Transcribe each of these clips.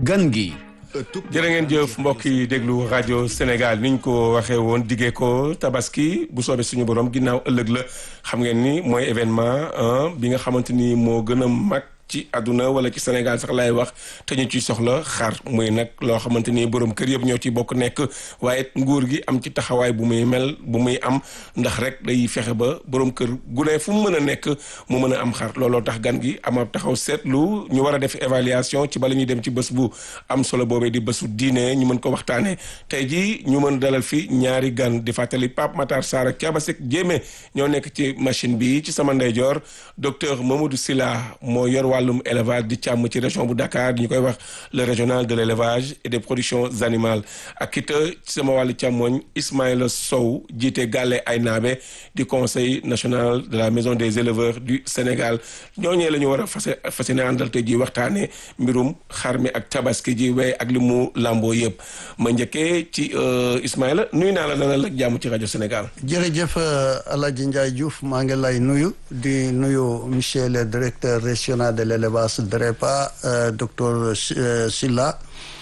gan gi jërë ngeen jëf mbokk yi déglu rajo Sénégal niñ ko waxee woon diggee ko tabaski bu soobee suñu borom ginnaaw ëllëg la xam ngeen ni mooy événement bi nga xamante ni moo gën a mag ci àdduna wala ci Sénégal sax laay wax te ñu ciy soxla xar muy nag loo xamante ni borom kër yëpp ñoo ci bokk nekk waaye nguur gi am ci taxawaay bu muy mel bu muy am ndax rek day fexe ba borom kër gu ne fu mu mën a nekk mu mën a am xar looloo tax gan gi ama taxaw seetlu ñu war a def évaluation ci bala ñuy dem ci bés bu am solo boobee di bésu diine ñu mën ko waxtaanee tey jii ñu mën dalal fi ñaari gan di fàttali Pape Matar Sarr ak Thiaba Seck Diémé ñoo nekk ci machine bi ci sama ndeyjoor docteur Mamadou Sylla moo yor wàllum élevage di càmm ci région bu Dakar ñu koy wax le régional de l' élevage et des productions animales ak it ci sama wàllu càmmoñ Ismaïla Sow jiite Gàlle Aynaabe di conseil national de la maison des éleveurs du Sénégal ñooñee la ñu war a fas fas yéene àndal te ji waxtaanee mbirum xar mi ak tabaski ji waaye ak li mu làmboo yëpp ma njëkkee ci Ismaïla nuyu naa la dalal ak jàmm ci rajo Sénégal. jërëjëf El Hadj Ndiaye Diouf maa ngi lay nuyu di nuyu monsieur le directeur régional de l' élevage DREPA docteur Sylla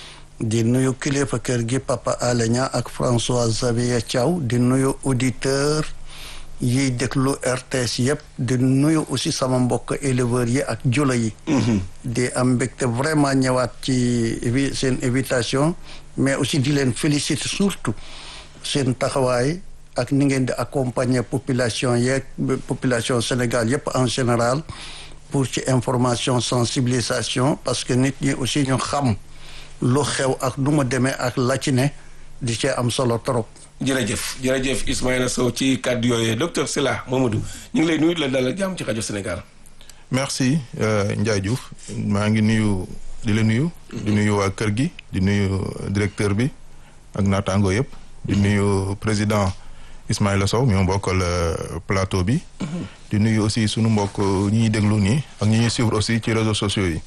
di nuyu kilifa kër gi Papa Alenia ak François Xavier Thiaw di nuyu auditeur yiy déglu RTS yëpp di nuyu aussi sama mbokk éleveurs yi ak jula yi di am mbégte vraiment ñëwaat ci seen invitation mais aussi di leen féliciter surtout seen taxawaay ak ni ngeen di accompagner population yeeg population Sénégal yëpp en général pour ci information sensibilisation parce que nit ñi aussi ñu xam lu xew ak nu mu demee ak la ci ne di cee am solo trop. jërëjëf jërëjëf Ismaïla Sow ci kàddu yooyu docteur Sylla Mamadou ñu ngi lay nuyu la dalal jàmm ci rajo Sénégal. merci Ndiaye Diouf maa ngi nuyu di la nuyu. di nuyu waa kër gi di nuyu directeur bi ak naataango yëpp. di nuyu président Ismaïla Sow mi ma bokkal plateau bi. di nuyu aussi sunu mbokk ñi ñuy déglu nii ak ñi ñuy suivre aussi ci réseaux sociaux yi.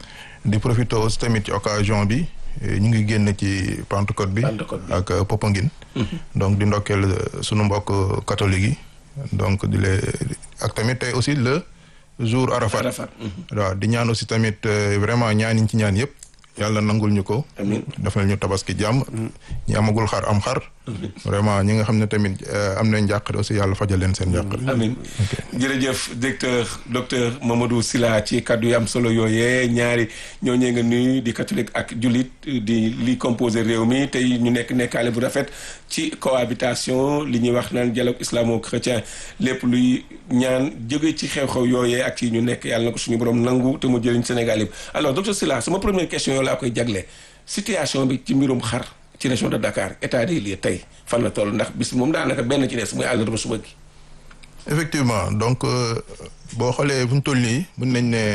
di profité aussi tamit ci occasion bi ñu ngi génn ci Pentecôte bi. ak Popenguine. donc di ndokkeel sunu mbokk catholique yi. donc di lee ak tamit tey aussi le jour Arafat. waaw di ñaan aussi tamit vraiment ñaan yi ci ñaan yëpp. yàlla nangul ñu ko. amiin defal ñu tabaski jàmm. ñi amagul xar am xar. vraiment ñi nga xam ne tamit am nañ njàqare aussi yàlla fajal leen seen njàqare. amiin jërëjëf directeur docteur Mamadou Sylla ci kaddu yi am solo yooyee ñaari ñooñee nga nuyu di catholique ak jullit di li composé réew mi tey ñu nekk nekkaale bu rafet ci cohabitation li ñuy wax naan dialogue islamo-chrétien lépp luy ñaan jóge ci xew-xew yooyee ak yi ñu nekk yàlla na ko suñu borom nangu te mu jëriñ Sénégal yëpp alors docteur Sylla sama première question yow laa koy jagle situation bi ci mbirum xar ci région de Dakar état des lieux tey fan la toll ndax bis moom daanaka benn ci des muy àllarba suba gi. effectivement donc boo xoolee fu ñu toll nii mën nañ ne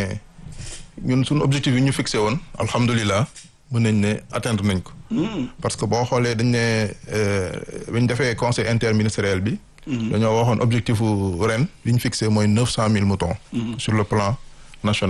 ñun suñu objectif yi ñu fixé woon alhamdulilah mën nañ ne atteindre nañ ko. parce que boo xoolee dañ ne bi ñu defee conseil interministériel bi. dañoo waxoon objectif ren bi ñu fixé mooy neuf cent mille moutons. sur le plan national.